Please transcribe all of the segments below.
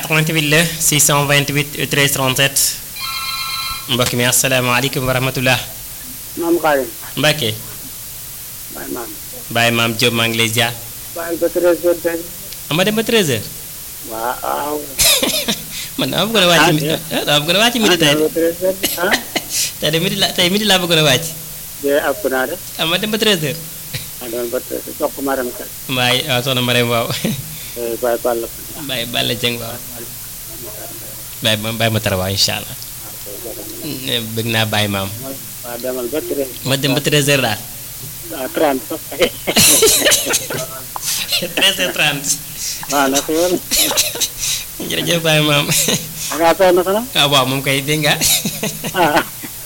88 la 628 13 37 mbokk mi asalaamaaleykum wa rahmatullah maam Xaadim Mbacke baay maam Baye maam Diop maa ngi lay ziar baal ba treize heures tey ama dem ba 13h waaw man dama bëggoon a wàcc midi ah dama bëggoon a wàcc midi tey ba treize heures ah tey de midi la tey midi laa bëggoon a wàcc de ëpp naa de ama dem ba 13h ah doon ba treize heures soq ma dem kay waaye waaw soxna Marème waaw Eh, baay Balla Baye Balla Dieng waaw Baye ma Baye ma tara waaw incha allah bëgg naa Baye maam waaw demal ba treize ma dem ba 13h daal ah trente sax 13h30 waaw na ko yoon jërëjëf Baye maam da ngaa sonn xanaa ah waaw moom kay dégg nga ah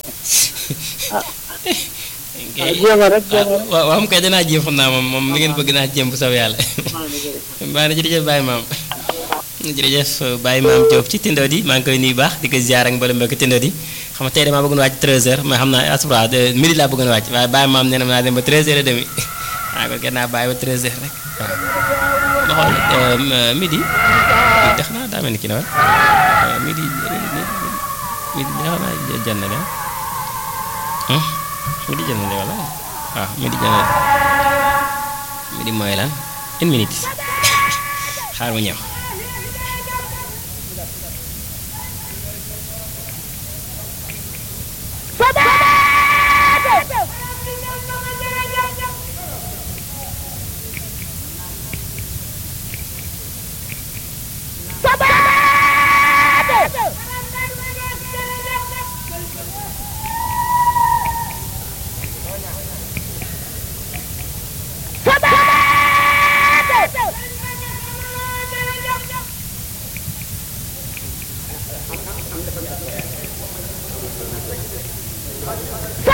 ah jéema rek jéema rek waaw waaw moom kay danaa jéem xam naa moom moom li ngeen bëgg naa jéem bu saw yàlla maa ngi jërëjëf baax na jërëjëf Baye maam jërëjëf Baye maam Diop ci Tindo di maa ngi koy nuyu baax di ko ziar ak mboolem mbokki Tindo di xam nga tey damaa bëggoon wàcc 13h mais xam naa asura midi laa bëggoon wàcc waaye Baye maam nee na naa dem ba 13h et demi waaw kon kenn naa bàyyi ba 13h rek waaw ma xool midi tax naa daa mel ni kii na wa midi midi xaw naa jënd na de midi jënd na de wala waaw midi jënd na midi mooy lan une minute xaar ma ñëw Sa